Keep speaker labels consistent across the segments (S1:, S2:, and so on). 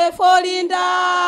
S1: folinda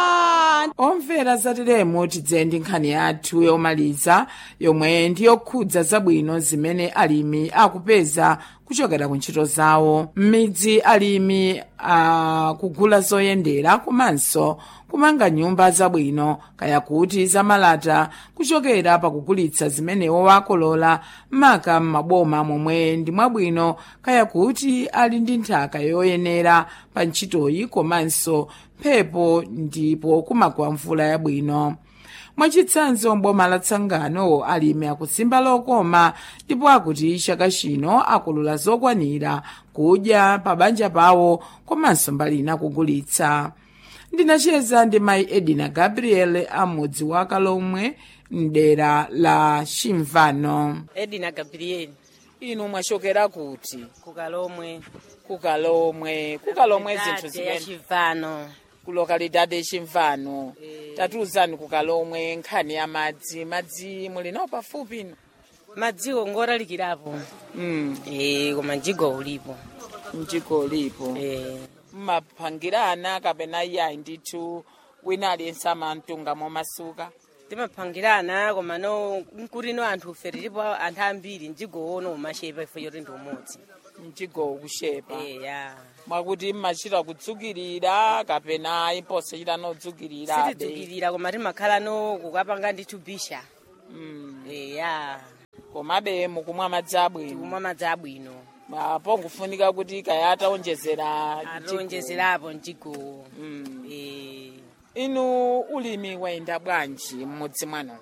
S2: omvera zateremo tidze ndi nkhani yathu yomaliza yomwe ndi yokhudza zabwino zimene alimi akupeza kuchokera ku ntchito zawo m'midzi alimi akugula zoyendera komanso kumanga nyumba zabwino kaya kuti zamalata kuchokera pakugulitsa zimene wakolola maka m'maboma momwe ndi mwabwino kaya kuti ali ndi nthaka yoyenera pa ntchitoyi komanso mphepo ndipo kumagwa mvula yabwino mwachitsanzo mboma la tsangano alimi akusimba lokoma ndipo akuti chaka chino akolola zokwanira kudya pa banja pawo komanso mbali ina kugulitsa ndinacheza ndi mayi edina gabriel amudzi wa kalomwe mdera la chimvano
S1: edina gabrieli
S2: inu mwachokera kuti
S1: kukalomwe
S2: kukalomwe kukalomwe zinthu
S1: ya
S2: zimene
S1: chivano
S2: ku lokalidade chimvano
S1: Eh.
S2: tatiuzani kukalomwe nkhani ya madzi madzi muli nawo pafupi ino
S1: madziko ngoralikirapo
S2: mm.
S1: eh koma mjigo ulipo
S2: mjiko lipo
S1: eh
S2: mmapangirana kapena iyayi ndithu wina aliyense amamtunga momasuka
S1: timapangirana koma no nkurino anthu ufe tilipo anthu ambiri mjigo ono umashepa ifo choti ndi umodzi
S2: mjigo ukushepa
S1: eh ya
S2: mwakuti mmachita kudzukirira kapena imposachita nodzukirirabe
S1: sitidzukirira koma timakhala no kukapanga ndithu bisha
S2: mm.
S1: eh ya
S2: komabe mukumwa madzi abwino
S1: tikumwa madzi abwino
S2: apo nkufunika kuti kaya ataonjezera mjigo.
S1: atonjezerapo mjigo
S2: mm.
S1: eh
S2: inu ulimi wayenda bwanji m'mudzi mwanu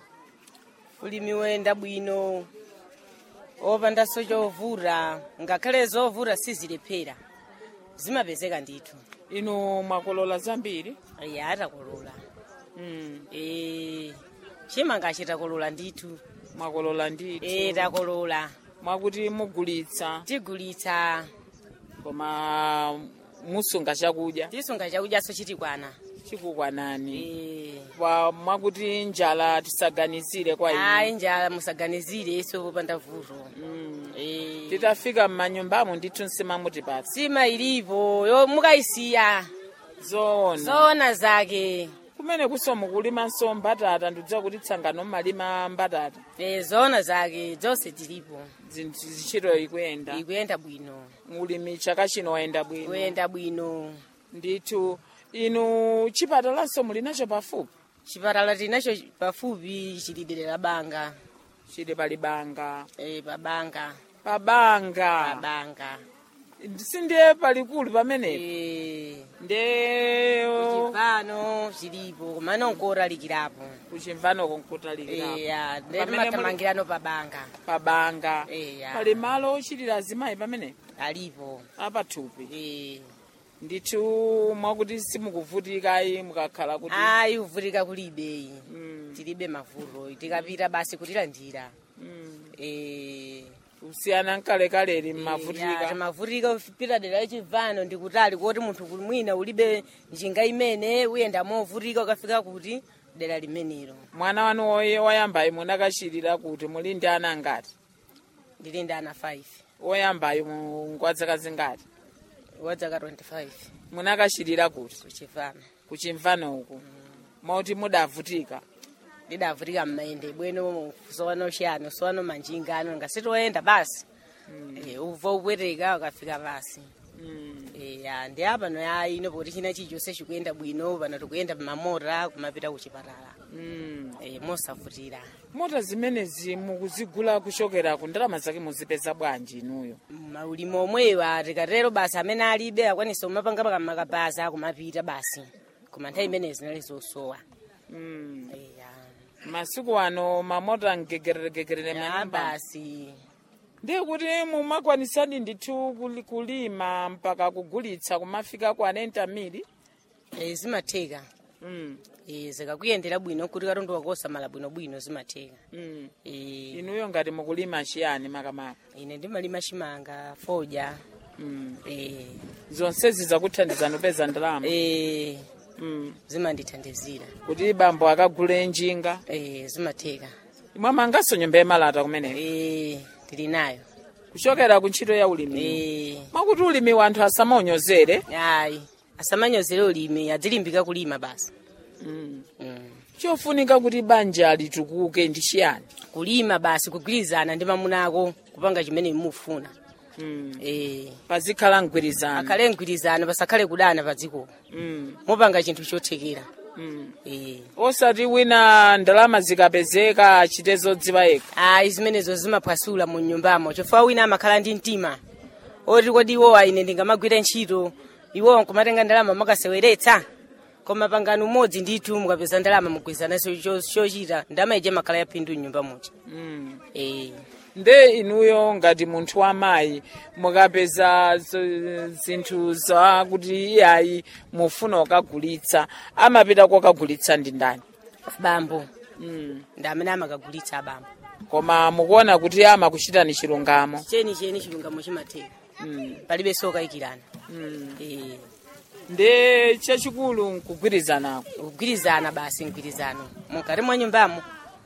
S1: ulimi wayenda bwino opandanso chovura ngakhale zovura sizilephera zimapezeka ndithu
S2: inu mwakolola zambiri
S1: ya atakolola
S2: mm.
S1: e, chimanga chitakolola ndithu
S2: mwakolola ndithu
S1: e, takolola
S2: mwakuti mugulitsa
S1: tigulitsa
S2: koma musunga chakudya
S1: tisunga chakudyaso chitikwana
S2: chikukwanani
S1: e,
S2: pa mwakuti njala tisaganizire kwa
S1: ayi
S2: inu
S1: njala musaganizire iso popanda vuto
S2: mm.
S1: e,
S2: titafika m'manyumbamo ndithu nsima mutipatsa
S1: sima ilipo yo mukayisiya
S2: zoona
S1: zoona zake
S2: kumene kuso mukulimanso mbatata ndidziwa kuti tsangano mmalima mbatata
S1: e, zoona zake zonse tilipo
S2: zinthu zichito ikuyenda
S1: ikuyenda bwino
S2: ulimi chaka chino wayenda bwino
S1: kuyenda bwino
S2: ndithu inu chipatalanso muli nacho pafupi
S1: chipatala tinacho pafupi chilidere la banga
S2: chili pali banga
S1: e, pabanga
S2: pabanga
S1: pabanga
S2: sindiye palikulu pamenepo
S1: e,
S2: nde
S1: chipano chilipo koma nonkoralikirapo
S2: kuchimvanoko nkutalikirapo
S1: eya nde
S2: Pamene muli-
S1: timathamangirano pabanga
S2: pabanga
S1: Eya.
S2: pali malo ochitira azimayi pamenepo
S1: alipo
S2: apathupi
S1: e,
S2: ndithu mwakuti simukuvutikayi mukakhala kuti
S1: ayi kuvutika kulibe
S2: Mm,
S1: tilibe mavuto tikapita basi kutilandira
S2: mm.
S1: e,
S2: kusiyana nkalekale
S1: ya,
S2: mmavutika
S1: timavutika kupita dera lachivano ndikutali kuti munthu kuli mwina ulibe njinga imene uyenda movutika ukafika kuti dera limenelo
S2: mwana wanu woye woyambayi munakachitira kuti muli ndi ana ngati
S1: ndili ndi ana 5
S2: woyambayi ngwadzaka zingati
S1: wadzaka 25
S2: munakachitira kuti
S1: kuchivano
S2: kuchimvano uku mauti mudavutika
S1: ndidavutika mmayende bwino sowano chiyani sowano manjinga ano ngasitoyenda basi Eh, ubva upweteka ukafika basi
S2: Mm.
S1: Eh, ya ndi apano ya ino poti china chilichonse chikuyenda bwino pano tikuyenda mamota kumapita kuchipatala
S2: Mm.
S1: Eh, mosavutira
S2: mota zimenezi mukuzigula kuchokera ku ndalama zake muzipeza bwanji inuyo
S1: maulimi omwewa tikatero basi amene alibe akwanisa kumapanga pakamakabaza kumapita basi koma nthawi imene zinali zosowa
S2: mm.
S1: Eh, ya.
S2: masiku ano mamota mgegereregegerere
S1: ya
S2: manyumba
S1: basi
S2: ndiye kuti mumakwanisadi ndithu kuli- kulima mpaka kugulitsa kumafika ku anenta mili
S1: Eh, zimatheka
S2: mm.
S1: Eh, zikakuyendera bwino kuti katundu wakosamala bwinobwino zimatheka
S2: mm.
S1: Eh,
S2: inuyo ngati mukulima chiyani makamaka
S1: ine ndimalima chimanga foja
S2: mm.
S1: Eh,
S2: zonsezi zakuthandizani kupeza ndalama
S1: eh,
S2: mm.
S1: zimandithandizira
S2: kuti bambo akagule njinga
S1: Eh, zimatheka
S2: mwamanganso nyumba yemalata kumeneko
S1: Eh, tili nayo
S2: kuchokera ku ntchito ya ulimi
S1: Eh,
S2: mwakuti ulimi wanthu asamaonyozere
S1: ayi asamanyozere ulimi adzilimbika kulima basi
S2: mm.
S1: mm.
S2: chofunika kuti banja litukuke ndi chiyani
S1: kulima basi kugwirizana ndi mamuna ako kupanga chimene mufuna
S2: mm.
S1: eh
S2: pazikhala mgwirizano
S1: akhale mgwirizano pasakhale kudana pa dziko
S2: mm.
S1: mupanga chinthu chothekera
S2: mm.
S1: eh
S2: osati wina ndalama zikapezeka achite zodziwa yekha
S1: ayi zimenezo zimaphwasula mu nyumbamo chifukwa wina amakhala ndi mtima oti kodi iwowa ine ndingamagwira ntchito iwowa nkumatenga ndalama makaseweretsa koma pangano umodzi ndithu mukapeza ndalama mugwirizananso cho- chochita ndalama ije makhala yaphindu mnyumba muja
S2: mm.
S1: eh
S2: nde inuyo ngati munthu wamayi mukapeza z- zinthu zakuti iyayi mufuna kukagulitsa amapita kokagulitsa ndi ndani
S1: bambo
S2: mm.
S1: ndi amene amakagulitsa abambo
S2: koma mukuona kuti amakuchitani chilungamo
S1: cheni cheni chilungamo chimatheka
S2: mm.
S1: palibe sokayikirana
S2: mm.
S1: eh
S2: nde chachikulu nkugwirizanako
S1: kugwirizana basi mgwirizano mukati mwa nyumbamo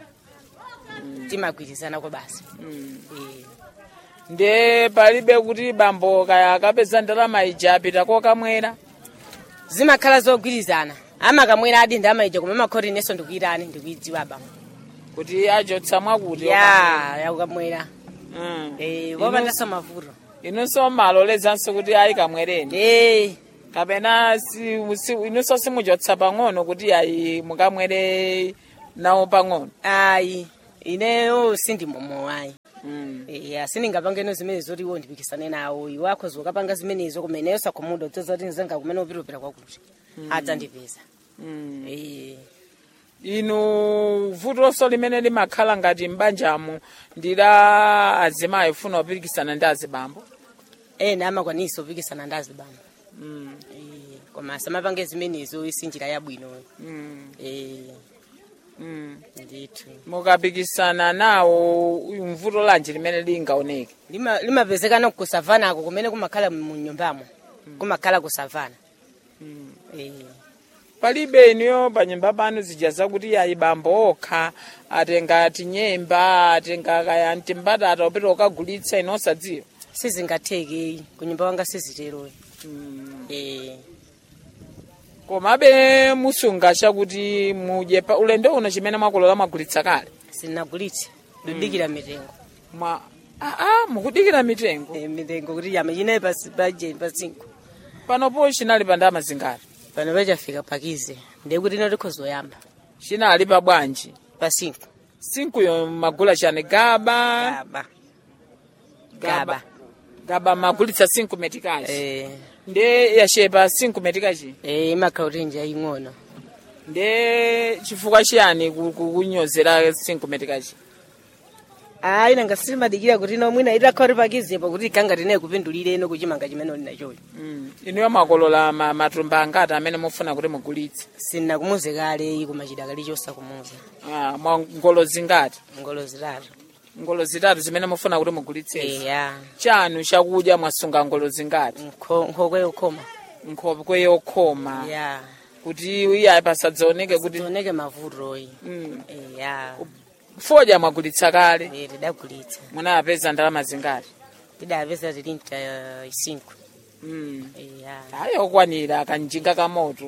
S1: timagwirizanako basi
S2: mm.
S1: eh
S2: nde palibe kuti bambo kaya akapeza ndalama ija apita kokamwera
S1: zimakhala zogwirizana amakamwera adi ndalama ija koma amakhoti inenso ndikuyirani ndikuyidziwa abambo
S2: kuti achotsa mwakuti
S1: ya yakukamwera
S2: mm.
S1: eh wopandanso mavuto
S2: inunso malolezanso kuti ayi kamwereni
S1: eh
S2: kapena si, si, inunso simuchotsa pang'ono kuti ayi mukamwere nawo pang'ono
S1: ayi ineyo sindimomo ayi
S2: mm.
S1: ya sindingapangeno zimene zoti iwo ndipikisane nawo iwo akhoza ukapanga zimenezo koma ineyo sakhumuda udzoza kuti nzanga kumene upitapita kwakuti adzandipeza
S2: mm.
S1: eh
S2: inu vutoso limene limakhala ngati m'banjamo ndi la azimayi funa kupikisana ndi azibambo
S1: ena amakwanisa upikisana ndi azibambo
S2: mm.
S1: eh koma samapange zimenezo isinjira yabwino
S2: mm.
S1: eh
S2: mm.
S1: ndithu
S2: mukapikisana nawo mvuto lanji limene lingaoneke
S1: Lima- limapezekana kusavanako kumene kumakhala mu nyumbamo kumakhala kusavana
S2: mm.
S1: eh
S2: palibe inuyo panyumba panu zija zakuti ayi bambo okha atenga tinyemba atenga kaya mtimbatata upita ukagulitsa ino osadziwa
S1: sizingatheke kunyumba wanga sizitero
S2: mm.
S1: eh
S2: komabe musunga chakuti mudye pa ulendo uno chimene mwakolola mwagulitsa kale
S1: sinagulitse ndidikira mitengo
S2: mwa aa mukudikira mitengo
S1: Eh, mitengo kuti yama chinayi paje pasinko
S2: panopo chinali pa ndama zingati
S1: pano pachafika pakize ndiye kuti ino tikhozoyamba
S2: chinali pa bwanji
S1: pasinko
S2: sinkuyo magula chani gaba
S1: gaba gaba
S2: gaba magulitsa sinku metikachi
S1: eh
S2: nde yachepa sinku metikachi
S1: eh imakhala kuti nje ing'ono
S2: nde chifukwa chiyani ku- ku- kunyozera sinku metikachi
S1: ayi nanga simadikira kuti ino mwina itakhala kuti pakizepo kuti ikanga tinayi kupindulire ino kuchimanga chimene uli nachoyo
S2: mm. inuyo makolola ma, matumba angati amene mufuna kuti mugulitse
S1: sinakumuze kale kumachida kali chosakumuza
S2: ah, mwa ngolo zingati
S1: ngolo zitatu
S2: ngolo zitatu zimene mufuna kuti mugulitsezi
S1: eya
S2: chanu chakudya mwasunga ngolo zingati
S1: Nkho- nkhokwe yokhoma
S2: nkhokwe yokhoma
S1: ya
S2: kuti iyayi pasadzaoneke kuti
S1: tioneke mavutoyi
S2: mm.
S1: eya
S2: fodya mwagulitsa kale
S1: Eh, tidagulitsa
S2: munapeza ndalama zingati
S1: tidapeza tilinta isinko
S2: mm.
S1: eya
S2: ayi okwanira kanjinga kamoto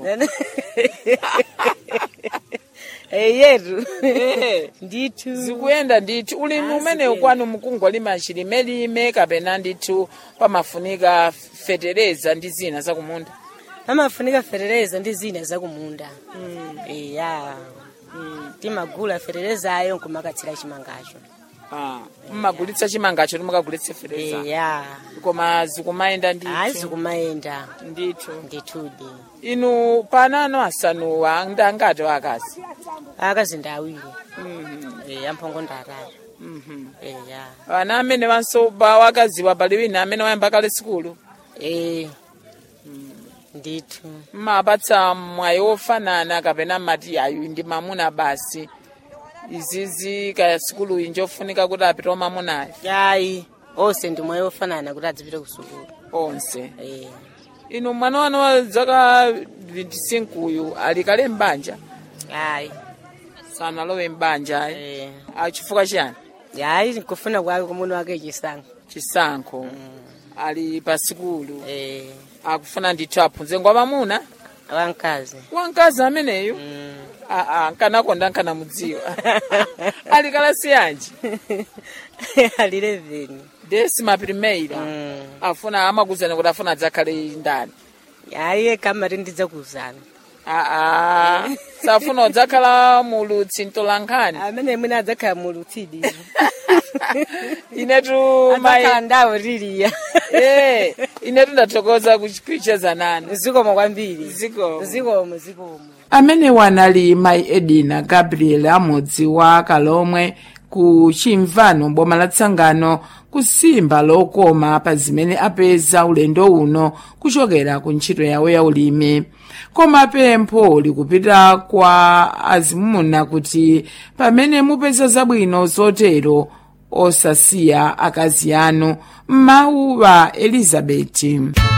S1: eyetu
S2: Eh.
S1: ndithu
S2: zikuyenda ndithu ulimi
S1: Ah,
S2: umene
S1: zikuyenda.
S2: ukwanu mukungolima chilimelime kapena ndithu pamafunika fetereza ndi zina zakumunda
S1: amafunika ferereza ndi zina zakumunda eya timagula fererezayo nkumakatsira chimangacho
S2: Ah, mmagulitsa chimangacho timukagulitse fetereza
S1: eya
S2: koma zikumayenda
S1: ayi
S2: ndithu
S1: zikumayenda
S2: ndithu
S1: ndithudi
S2: inu panano asanuwa ndangati wakazi
S1: akazi ndi awiri
S2: Mhm,
S1: eya mphongo ndi atatu
S2: mhm.
S1: eya
S2: ana amene wansoba wakaziwa pali wina amene wayamba kale sikulu
S1: e ndithu
S2: mmapatsa mwayi wofanana kapena mmati ayu ndi mamuna basi izizi kaya sikulu iyi njofunika kuti apite omamunayo
S1: ayi onse ndi mwayi ofanana kuti adzipite ku sukulu
S2: onse
S1: Eh,
S2: inu mwana wanu wa zaka 25 uyu ali kale mbanja
S1: ayi
S2: sanalowe mbanja
S1: Eh,
S2: achifukwa chiyani
S1: ayi kufuna kwake kumuna wake chisankho
S2: chisankho ali pa sikulu
S1: Eh,
S2: akufuna ndithu aphunze ngwa mamuna
S1: wamkazi
S2: wamkazi ameneyu aa nkanakonda nkanamudziwa ali kalasi yanji
S1: ali 11
S2: desima primeira
S1: Mm.
S2: afuna amakuzana kuti afuna adzakhale ndani
S1: ayi kamati ndidzakuuzana
S2: aa safuna udzakhala mulutsi mtolankhani
S1: amene mwina adzakhala mulutsidi
S2: inetu
S1: adzakhala
S2: mai
S1: ndawo tiliya
S2: Eh, inetu ndathokoza kucheza nanu
S1: zikomo kwambiri
S2: Zikomo.
S1: zikomo zikomo
S2: amene wanali mayi edina gabriel amudzi wa kalomwe ku chimvano boma la tsangano kusimba lokoma pa zimene apeza ulendo uno kuchokera ku ntchito yawo ya ulimi koma pempho likupita kwa azimuna kuti pamene mupeza zabwino zotero osasiya akazi anu m'mawu wa elizabeti